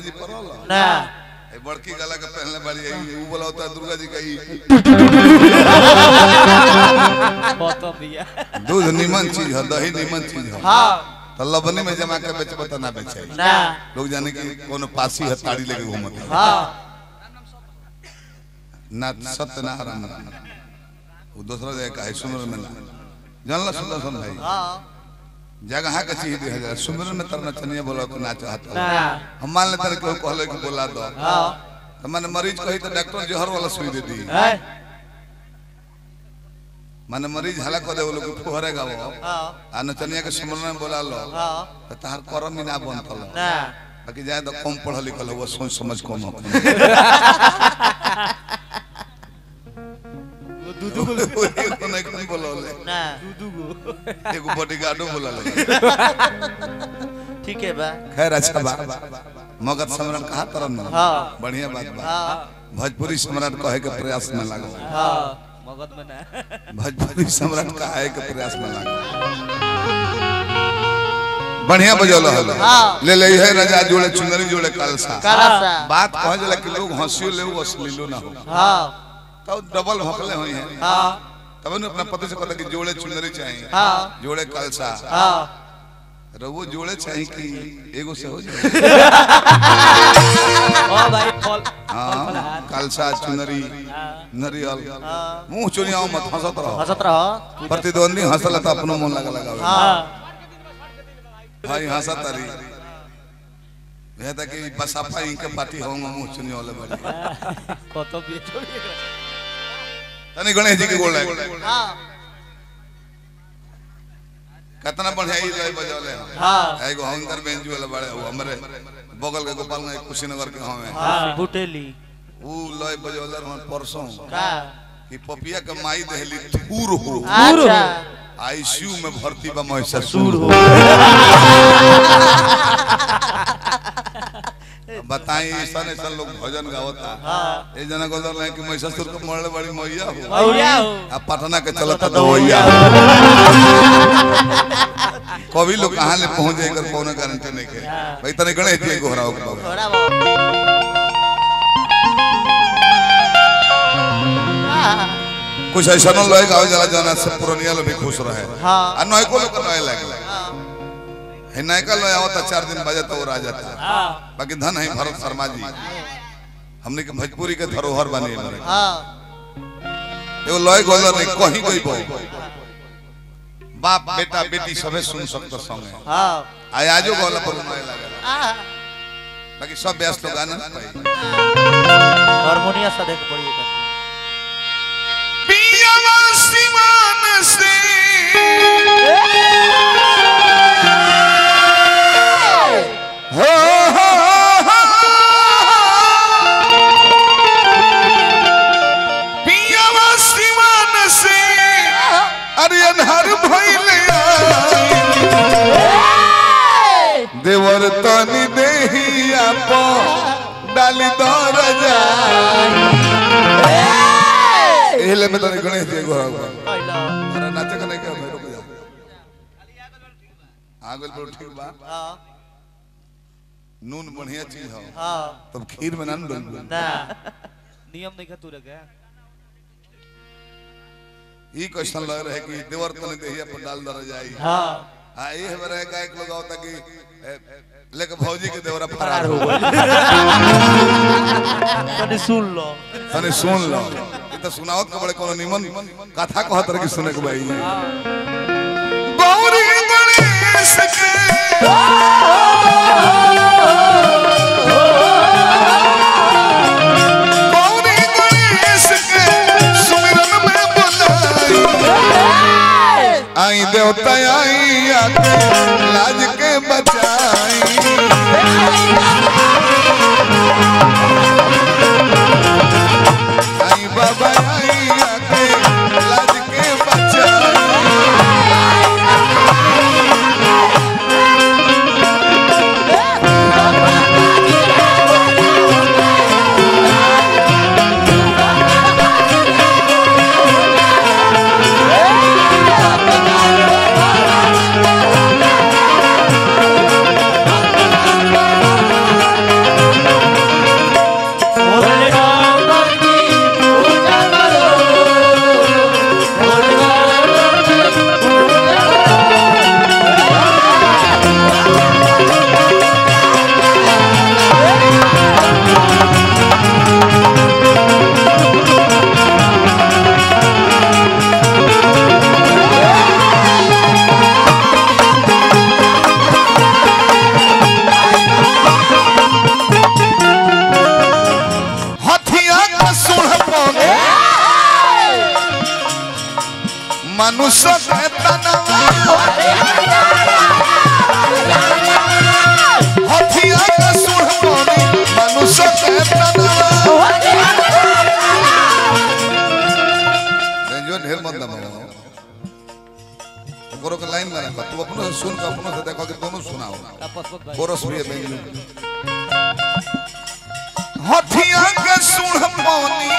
जी परल ना ए बड़की गला के पहनले बाड़ी आई ऊ बोला होता है दुर्गा जी का ई बहुत बिया दूध निमन चीज है दही निमन चीज है हाँ तो लबनी में जमा के बेचबो तो ना बेचे ना लोग जाने की कोनो पासी है ताड़ी लेके घूमत है हाँ ना सत्यनारायण वो दूसरा जगह का है सुमरन में ना जानला सुदर्शन भाई हाँ जगह के चीज दे हजार सुमरन में तरना चनिया बोला को ना चाहता ना हम मान लेते कि कहले कि बोला दो हाँ तो मैंने मरीज कही तो डॉक्टर जहर वाला सुई दे दी है माने मरीज हला कर दे वो लोग फुहरेगा वो हाँ आ नचनिया के सुमरन में बोला लो हाँ तो तार करम ही ना बनतल ना बाकी जाए तो कम पढ़ल लिखल हो वो सोच समझ कम हो वो दूधू को एगो नहीं कम बोलले ना दूधू को एगो बॉडीगार्डो बोलले ठीक है बा खैर अच्छा बा मगध सम्राट कहा तरन ना हाँ बढ़िया बात बा हाँ भोजपुरी सम्राट कहे के प्रयास में लागो हाँ मगध में ना भोजपुरी सम्राट कहे के प्रयास में लागो बढ़िया बजौल हल हाँ। ले ले है राजा जोड़े चुनरी जोड़े कलसा काला सा बात कहे जला कि लोग हंसियो ले वो अश्लीलो ना हो हाँ तो डबल हकले हुई है हाँ तब ने अपना पति से कहता कि जोड़े चुनरी चाहिए हाँ जोड़े कलसा हाँ रवो जोड़े चाहिए कि एगो से हो जाए ओ भाई फल हाँ कलसा चुनरी हाँ नरियल हाँ मुंह चुनिया मत हंसत रहो हंसत रहो प्रतिद्वंदी हंसल तो अपनो मन लगा लगावे हाँ भाई हंसत तारी यह तक कि बसापा इनके पार्टी होंगे मुंह चुनिया वाले बड़ी कत भी छोड़िए तनी गणेश जी के गोल लागे हाँ कितना बढ़िया ई लय बजौले हैं हाँ एगो हंगर बेंजू वाला बड़े वो हमरे बगल के गोपालगंज कुशीनगर के हमें हाँ बुटेली ऊ लय बजौले रहन परसों का कि पपिया के माई देहली थूर हो अच्छा आईसीयू में भर्ती बा महिषासुर हो बताई ऐसा ऐसा लोग भजन गावता हाँ ए जना गोदर ले कि महिषासुर के मरले बड़ी मैया हो मौलिया हो आ पटना के चलता दवैया कभी लोग कहाँ ले पहुंच जाए कर कोनो गारंटी नहीं के भाई तने गणेश जी को हराओ के बाबा थोड़ा बहुत हाँ कुछ ऐसा न लोग गावे जला जाना से पुरनिया लोग भी खुश रहे हाँ आ नय को लोग नय लगे हाँ है नय का लोग आवता चार दिन बजे तो वो आ जाता हाँ बाकी धन है भरत शर्मा जी हमने के भोजपुरी के धरोहर बने हमारे हाँ एगो लय गोलर नहीं कहीं कोई बो बाप बेटा बेटी सबे सुन सकते संगे हाँ आय आजो गोला पर नय लगे हाँ बाकी सब व्यस्त लोग गाना पाई हारमोनिया सा देख पड़ी है पियावा सिवान से हो हो हो पियावा सिवान से अरे अनहर भइले देवर तनी देहिया पो डाली दर जाई एले में तने गणेश जी गोरा पहिला अरे नाचे का नहीं क्या भाई रुक जा आगल पर ठीक बा हाँ नून बढ़िया चीज हो हाँ तब खीर में ना न डल ना नियम नहीं खतू रखे ई क्वेश्चन लग रहे कि देवर तने देहिया पर डाल दर जाई हाँ आ ये हमारे का एक लोग होता कि ए, लेके भौजी के देवरा फरार फरार हो हो गए कने सुन लो तने सुन लो ये तो सुनावत के बड़े कोनो निमन कथा कहत रहे कि सुने के भाई गौरी गणेश के गौरी गणेश के सुमिरन में बुलाई आई देवता आई आके लाज के बचाई आई बाबा आई आके लाज के बचाई बा तू अपनों से सुन के अपनों से देखो कि दोनों सुनाओ पसंद भाई कोरस भी है बेंगलुरु हथिया के सुन पौनी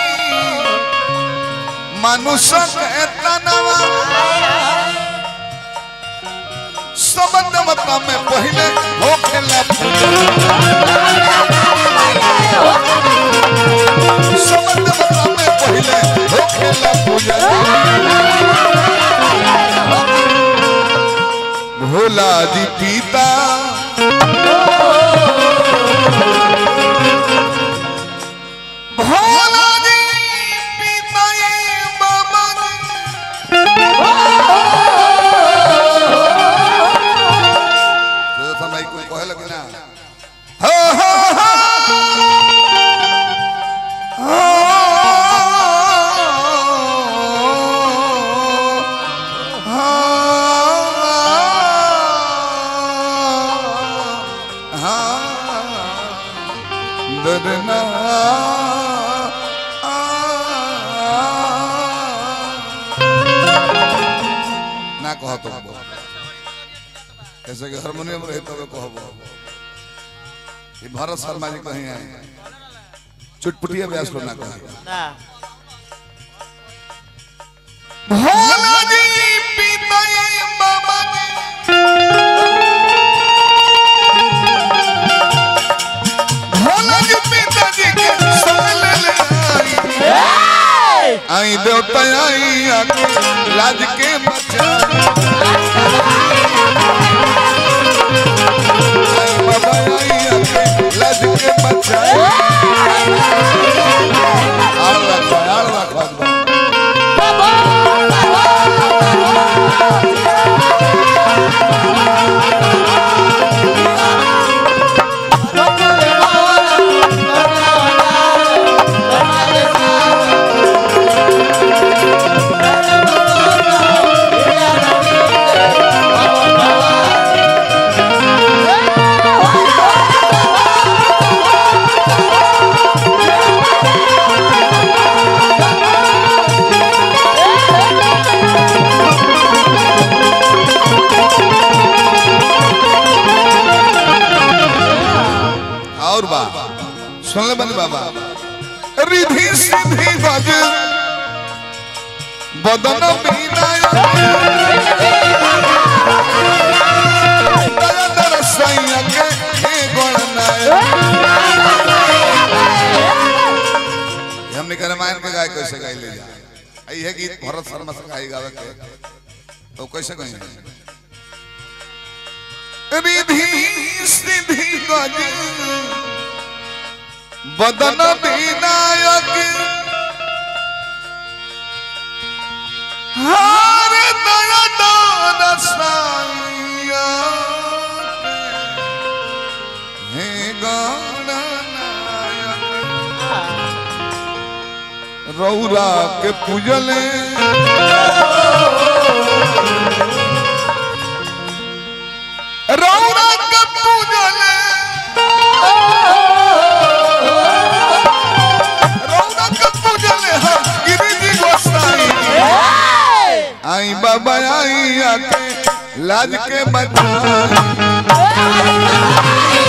मनुष्य के तनवा सबंध मता में पहले होखेला सबंध मता में पहले होखेला पूजा भोला जी पिता भोला जी पिता ये बाबा जी समय कोई कहे लगे ना हो हो दरना ना कह तो ऐसे कि हारमोनियम रहे तब कहबो ये भारत शर्मा जी कहीं आए चुटपुटिया व्यास लो ना कहे ना भोला जी पिताई बाबा जी भोला जी पिताजी के संग ले ले आई आई देवता आई आके लाज के बचा आई बाबा आई आके लाज के बचा आड़ रखो आड़ रखो एकदम और बा सुन ले बनी बाबा रिधि सिद्धि गज बदन बीना दया दरसैया के हे गणनाय हमने कह रामायण के गाय कैसे गाय ले जा आई है गीत भरत शर्मा से गाई गावे के तो कैसे कहेंगे रिधि सिद्धि गज बदन विनायक हार दया दान साइया हे गणनायक रौरा के पूजले रौरा के पूजले रौरा के पूजले हा गिरिजी गोसाई आई बाबा आई आके लाज के बचाई